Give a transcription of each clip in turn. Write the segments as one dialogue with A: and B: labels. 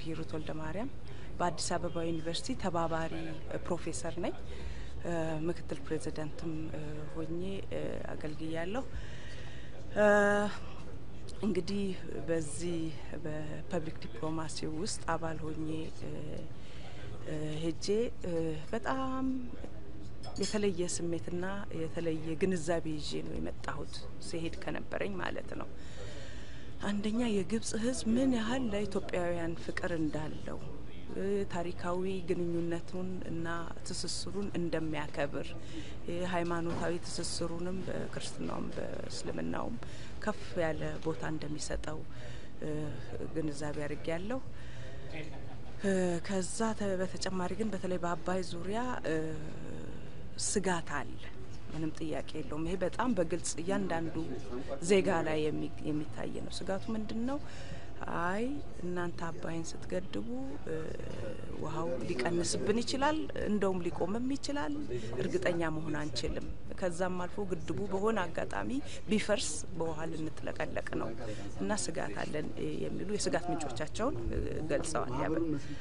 A: ሂሩት ወልደ ማርያም በአዲስ አበባ ዩኒቨርሲቲ ተባባሪ ፕሮፌሰር ነኝ። ምክትል ፕሬዚደንትም ሆኜ አገልግያለሁ። እንግዲህ በዚህ በፐብሊክ ዲፕሎማሲ ውስጥ አባል ሆኜ ሄጄ በጣም የተለየ ስሜትና የተለየ ግንዛቤ ይዤ ነው የመጣሁት ሲሄድ ከነበረኝ ማለት ነው። አንደኛ የግብጽ ሕዝብ ምን ያህል ለኢትዮጵያውያን ፍቅር እንዳለው ታሪካዊ ግንኙነቱን እና ትስስሩን እንደሚያከብር ሃይማኖታዊ ትስስሩንም በክርስትናውም በእስልምናውም ከፍ ያለ ቦታ እንደሚሰጠው ግንዛቤ አድርጌ ያለሁ። ከዛ በተጨማሪ ግን በተለይ በአባይ ዙሪያ ስጋት አለ። ምንም ጥያቄ የለውም። ይሄ በጣም በግልጽ እያንዳንዱ ዜጋ ላይ የሚታይ ነው። ስጋቱ ምንድን ነው? አይ እናንተ አባይን ስትገድቡ ውሃው ሊቀንስብን ይችላል፣ እንደውም ሊቆምም ይችላል። እርግጠኛ መሆን አንችልም። ከዛም አልፎ ግድቡ በሆነ አጋጣሚ ቢፈርስ በውሃ ልንጥለቀለቅ ነው እና ስጋት አለን የሚሉ የስጋት ምንጮቻቸውን ገልጸዋል። ያበ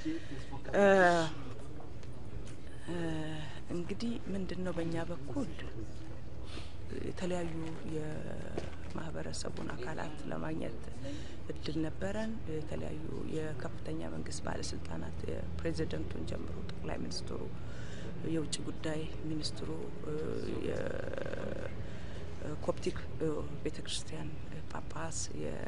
A: እንግዲህ ምንድን ነው በእኛ በኩል የተለያዩ የማህበረሰቡን አካላት ለማግኘት እድል ነበረን። የተለያዩ የከፍተኛ መንግስት ባለስልጣናት የፕሬዚደንቱን ጀምሮ ጠቅላይ ሚኒስትሩ፣ የውጭ ጉዳይ ሚኒስትሩ፣ የኮፕቲክ ቤተ ክርስቲያን ጳጳስ፣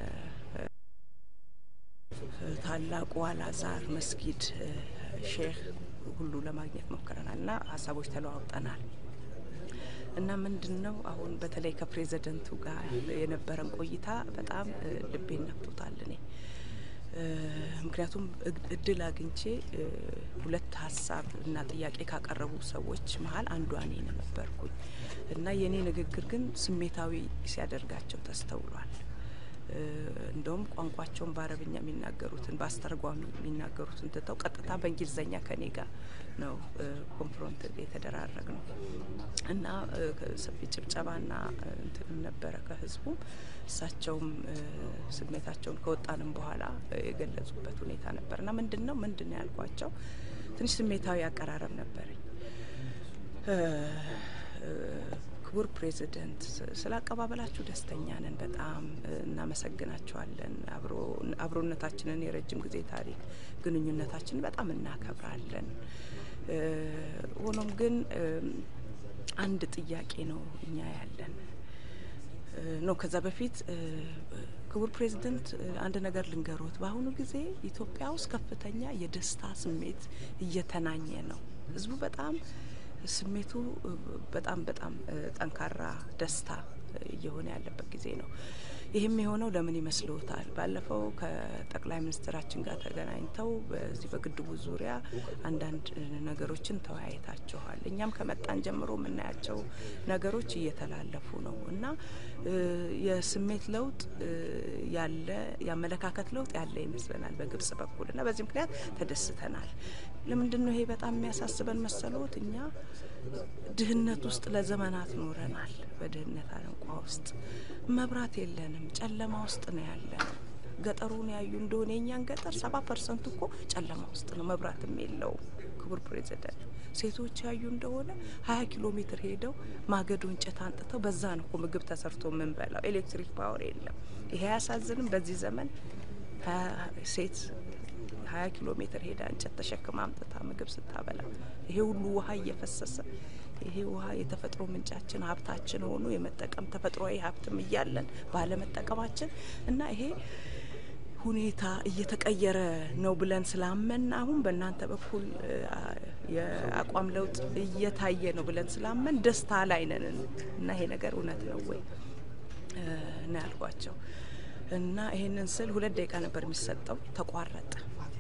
A: የታላቁ አልአዛር መስጊድ ሼህ ሁሉ ለማግኘት ሞክረናል እና ሀሳቦች ተለዋውጠናል። እና ምንድን ነው አሁን በተለይ ከፕሬዚደንቱ ጋር የነበረን ቆይታ በጣም ልቤን ነክቶታል። እኔ ምክንያቱም እድል አግኝቼ ሁለት ሀሳብ እና ጥያቄ ካቀረቡ ሰዎች መሀል አንዷ እኔ ነበርኩኝ እና የእኔ ንግግር ግን ስሜታዊ ሲያደርጋቸው ተስተውሏል። እንደውም ቋንቋቸውን በአረብኛ የሚናገሩትን በአስተርጓሚ የሚናገሩትን ትተው ቀጥታ በእንግሊዝኛ ከኔ ጋር ነው ኮንፍሮንት የተደራረግ ነው እና ሰፊ ጭብጨባና እንትንም ነበረ ከህዝቡም እሳቸውም ስሜታቸውን ከወጣንም በኋላ የገለጹበት ሁኔታ ነበር እና ምንድን ነው ምንድን ነው ያልኳቸው ትንሽ ስሜታዊ አቀራረብ ነበረኝ። ክቡር ፕሬዚደንት ስለ አቀባበላችሁ ደስተኛ ነን፣ በጣም እናመሰግናችኋለን። አብሮነታችንን የረጅም ጊዜ ታሪክ ግንኙነታችንን በጣም እናከብራለን። ሆኖም ግን አንድ ጥያቄ ነው እኛ ያለን ነው። ከዛ በፊት ክቡር ፕሬዚደንት አንድ ነገር ልንገሮት፣ በአሁኑ ጊዜ ኢትዮጵያ ውስጥ ከፍተኛ የደስታ ስሜት እየተናኘ ነው። ህዝቡ በጣም ስሜቱ በጣም በጣም ጠንካራ ደስታ እየሆነ ያለበት ጊዜ ነው። ይህም የሆነው ለምን ይመስልዎታል? ባለፈው ከጠቅላይ ሚኒስትራችን ጋር ተገናኝተው በዚህ በግድቡ ዙሪያ አንዳንድ ነገሮችን ተወያይታችኋል። እኛም ከመጣን ጀምሮ የምናያቸው ነገሮች እየተላለፉ ነው እና የስሜት ለውጥ ያለ የአመለካከት ለውጥ ያለ ይመስለናል በግብጽ በኩል እና በዚህ ምክንያት ተደስተናል። ለምንድን ነው ይሄ በጣም የሚያሳስበን መሰሎት? እኛ ድህነት ውስጥ ለዘመናት ኖረናል። በድህነት አረንቋ ውስጥ መብራት የለንም፣ ጨለማ ውስጥ ነው ያለን። ገጠሩን ያዩ እንደሆነ የኛን ገጠር ሰባ ፐርሰንት እኮ ጨለማ ውስጥ ነው፣ መብራትም የለውም። ክቡር ፕሬዚደንት ሴቶች ያዩ እንደሆነ ሀያ ኪሎ ሜትር ሄደው ማገዶ እንጨት አንጥተው በዛ ነው እኮ ምግብ ተሰርቶ የምንበላው። ኤሌክትሪክ ፓወር የለም። ይሄ አያሳዝንም? በዚህ ዘመን ሴት ሀያ ኪሎ ሜትር ሄዳ እንጨት ተሸክማ አምጥታ ምግብ ስታበላ ይሄ ሁሉ ውሃ እየፈሰሰ ይሄ ውሃ የተፈጥሮ ምንጫችን ሀብታችን ሆኖ የመጠቀም ተፈጥሯዊ ሀብትም እያለን ባለመጠቀማችን እና ይሄ ሁኔታ እየተቀየረ ነው ብለን ስላመን አሁን በእናንተ በኩል የአቋም ለውጥ እየታየ ነው ብለን ስላመን ደስታ ላይ ነን እና ይሄ ነገር እውነት ነው ወይ እና ያልኳቸው እና ይሄንን ስል ሁለት ደቂቃ ነበር የሚሰጠው፣ ተቋረጠ።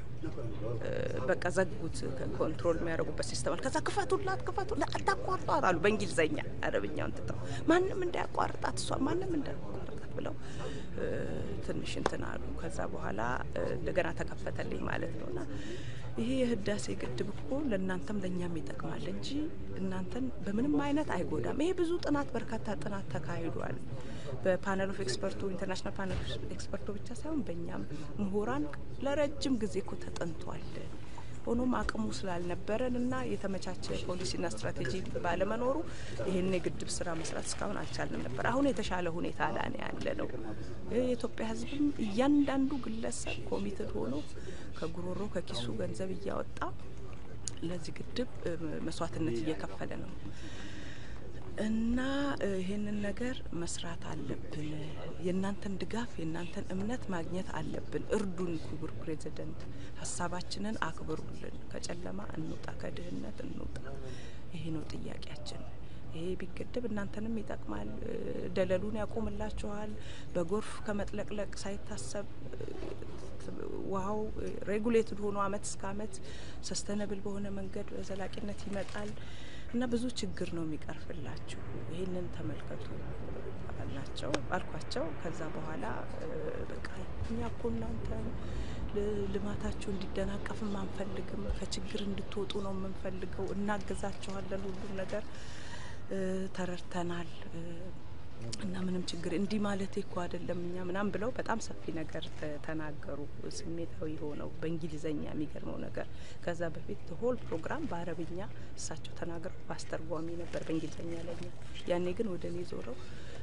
A: በቃ ዘጉት። ኮንትሮል የሚያደርጉበት ሲስተም አለ። ከዛ ክፈቱላት፣ ክፈቱላት፣ አታቋርጧት አሉ በእንግሊዘኛ። አረብኛውን ትተው ማንም እንዳያቋርጣት እሷ ማንም እንዳያቋርጣት ብለው ትንሽ እንትን አሉ። ከዛ በኋላ እንደገና ተከፈተልኝ ማለት ነው እና ይሄ የህዳሴ ግድብ እኮ ለእናንተም ለእኛም ይጠቅማል እንጂ እናንተን በምንም አይነት አይጎዳም። ይሄ ብዙ ጥናት በርካታ ጥናት ተካሂዷል። በፓነል ኦፍ ኤክስፐርቱ ኢንተርናሽናል ፓነል ኦፍ ኤክስፐርቱ ብቻ ሳይሆን በእኛም ምሁራን ለረጅም ጊዜ እኮ ተጠንቷል። ሆኖም አቅሙ ስላልነበረን እና የተመቻቸ ፖሊሲና ስትራቴጂ ባለመኖሩ ይህን የግድብ ስራ መስራት እስካሁን አልቻልንም ነበር። አሁን የተሻለ ሁኔታ ላይ ያለ ነው። የኢትዮጵያ ሕዝብም እያንዳንዱ ግለሰብ ኮሚትድ ሆኖ ከጉሮሮ ከኪሱ ገንዘብ እያወጣ ለዚህ ግድብ መስዋዕትነት እየከፈለ ነው እና ይህንን ነገር መስራት አለብን። የእናንተን ድጋፍ የእናንተን እምነት ማግኘት አለብን። እርዱን፣ ክቡር ፕሬዚደንት፣ ሀሳባችንን አክብሩልን። ከጨለማ እንውጣ፣ ከድህነት እንውጣ። ይሄ ነው ጥያቄያችን። ይሄ ቢገደብ እናንተንም ይጠቅማል። ደለሉን ያቆምላችኋል። በጎርፍ ከመጥለቅለቅ ሳይታሰብ ውሃው ሬጉሌትድ ሆኖ አመት እስከ አመት ሰስተነብል በሆነ መንገድ በዘላቂነት ይመጣል እና ብዙ ችግር ነው የሚቀርፍላችሁ። ይህንን ተመልከቱ አልናቸው አልኳቸው። ከዛ በኋላ በቃ እኛ እኮ እናንተ ልማታችሁ እንዲደናቀፍም አንፈልግም፣ ከችግር እንድትወጡ ነው የምንፈልገው። እናግዛችኋለን፣ ሁሉም ነገር ተረድተናል እና ምንም ችግር እንዲህ ማለት እኮ አይደለም እኛ ምናምን ብለው በጣም ሰፊ ነገር ተናገሩ። ስሜታዊ ሆነው በእንግሊዘኛ የሚገርመው ነገር ከዛ በፊት ሆል ፕሮግራም በአረብኛ እሳቸው ተናግረው በአስተርጓሚ ነበር በእንግሊዘኛ ለኛ። ያኔ ግን ወደ እኔ ዞረው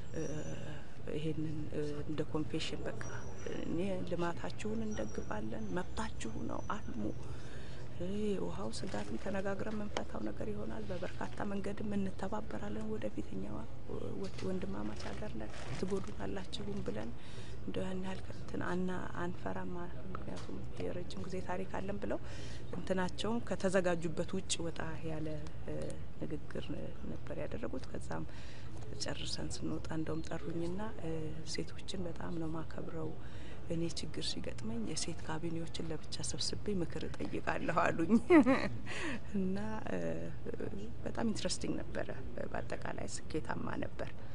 A: ይሄንን እንደ ኮንፌሽን በቃ እኔ ልማታችሁን እንደግፋለን፣ መብታችሁ ነው አልሙ ውሃው ስጋትም ተነጋግረን የምንፈታው ነገር ይሆናል። በበርካታ መንገድም እንተባበራለን። ወደፊት እኛ ወንድማማች ሀገር ነን፣ ትጎዱናላችሁም ብለን እንደ ያን ያህል እንትን አና አንፈራም። ምክንያቱም የረጅም ጊዜ ታሪክ አለን ብለው እንትናቸውም ከተዘጋጁበት ውጭ ወጣ ያለ ንግግር ነበር ያደረጉት። ከዛም ጨርሰን ስንወጣ እንደውም ጠሩኝና ሴቶችን በጣም ነው ማከብረው እኔ ችግር ሲገጥመኝ የሴት ካቢኔዎችን ለብቻ ሰብስቤ ምክር እጠይቃለሁ አሉኝ እና በጣም ኢንትረስቲንግ ነበረ። በአጠቃላይ ስኬታማ ነበር።